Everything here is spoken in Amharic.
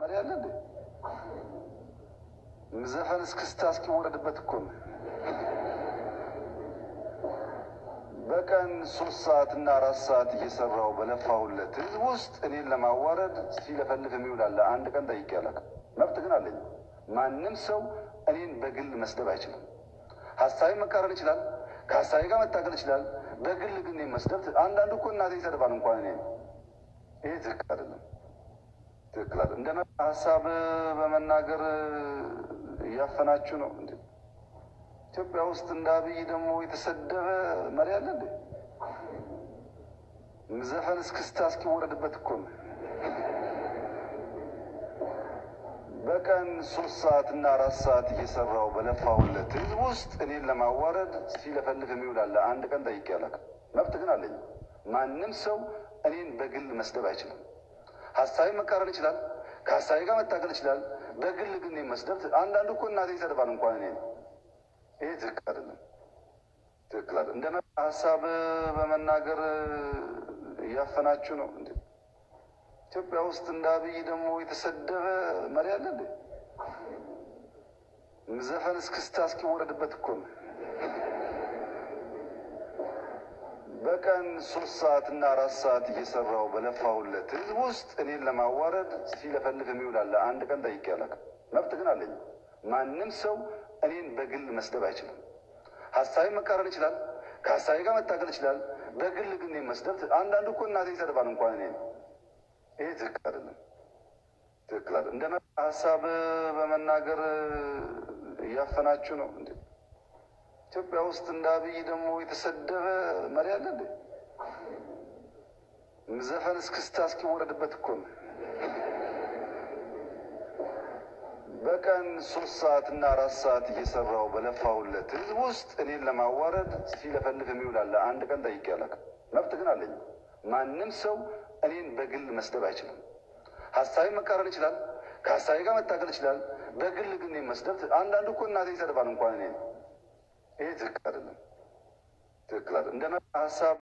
መሪ አለ እንዴ? ዘፈን እስክስታ እስኪወረድበት እኮ ነው። በቀን ሶስት ሰዓት እና አራት ሰዓት እየሰራው በለፋሁለት ህዝብ ውስጥ እኔን ለማዋረድ ሲለፈልፍ የሚውላለ አንድ ቀን ጠይቄ አላውቅም። መብት ግን አለኝ። ማንም ሰው እኔን በግል መስደብ አይችልም። ሀሳቢ መቃረን ይችላል። ከሀሳቢ ጋር መታገል ይችላል። በግል ግን እኔን መስደብ አንዳንዱ እኮ እናቴ ይሰድባል እንኳን እኔ ይሄ ትክክል አይደለም። ትክክል አይደለም። እንደ ሀሳብ በመናገር እያፈናችሁ ነው እንዴ? ኢትዮጵያ ውስጥ እንደ አብይ ደግሞ የተሰደበ መሪ አለ እንዴ? ዘፈን እስክስታ እስኪወረድበት እኮ ነው። በቀን ሶስት ሰዓት እና አራት ሰዓት እየሰራው በለፋሁለት ህዝብ ውስጥ እኔን ለማዋረድ ሲለፈልፍ የሚውላለ አንድ ቀን ጠይቄ አላውቅም። መብት ግን አለኝ። ማንም ሰው እኔን በግል መስደብ አይችልም። ሀሳቢ መቃረን ይችላል። ከሀሳቢ ጋር መታገል ይችላል። በግል ግን እኔን መስደብ አንዳንዱ እኮ እናቴ ይሰድባል እንኳን እኔ ይሄ ትክክል አይደለም። ትክክል አይደለም። እንደ ሀሳብ በመናገር እያፈናችሁ ነው እንዴ? ኢትዮጵያ ውስጥ እንደ አብይ ደግሞ የተሰደበ መሪ አለ እንዴ? ዘፈን እስክስታ እስኪወረድበት እኮ ነው። በቀን ሶስት ሰዓት እና አራት ሰዓት እየሰራው በለፋሁለት ህዝብ ውስጥ እኔን ለማዋረድ ሲለፈልፍ የሚውላለ አንድ ቀን ጠይቄ አላውቅም። መብት ግን አለኝ። ማንም ሰው እኔን በግል መስደብ አይችልም። ሀሳቢ መቃረን ይችላል። ከሀሳቢ ጋር መታገል ይችላል። በግል ግን እኔን መስደብ አንዳንዱ እኮ እናቴ ይሰድባል እንኳን እኔ ይሄ ትክክል አይደለም። ትክክል አይደለም። እንደ ሀሳብ በመናገር እያፈናችሁ ነው እንዴ? ኢትዮጵያ ውስጥ እንደ አብይ ደግሞ የተሰደበ መሪ አለ እንዴ? ዘፈን እስክስታ እስኪወረድበት እኮ ነው። በቀን ሶስት ሰዓት እና አራት ሰዓት እየሰራው በለፋሁለት ህዝብ ውስጥ እኔን ለማዋረድ ሲለፈልፍ የሚውላለ አንድ ቀን ጠይቄ አላውቅም። መብት ግን አለኝ። ማንም ሰው እኔን በግል መስደብ አይችልም። ሀሳቢ መቃረን ይችላል። ከሀሳቢ ጋር መታገል ይችላል። በግል ግን እኔን መስደብ አንዳንዱ እኮ እናቴ ይሰድባል እንኳን እኔ ይሄ ትክክል አይደለም። ትክክል አይደለም። እንደ ሀሳብ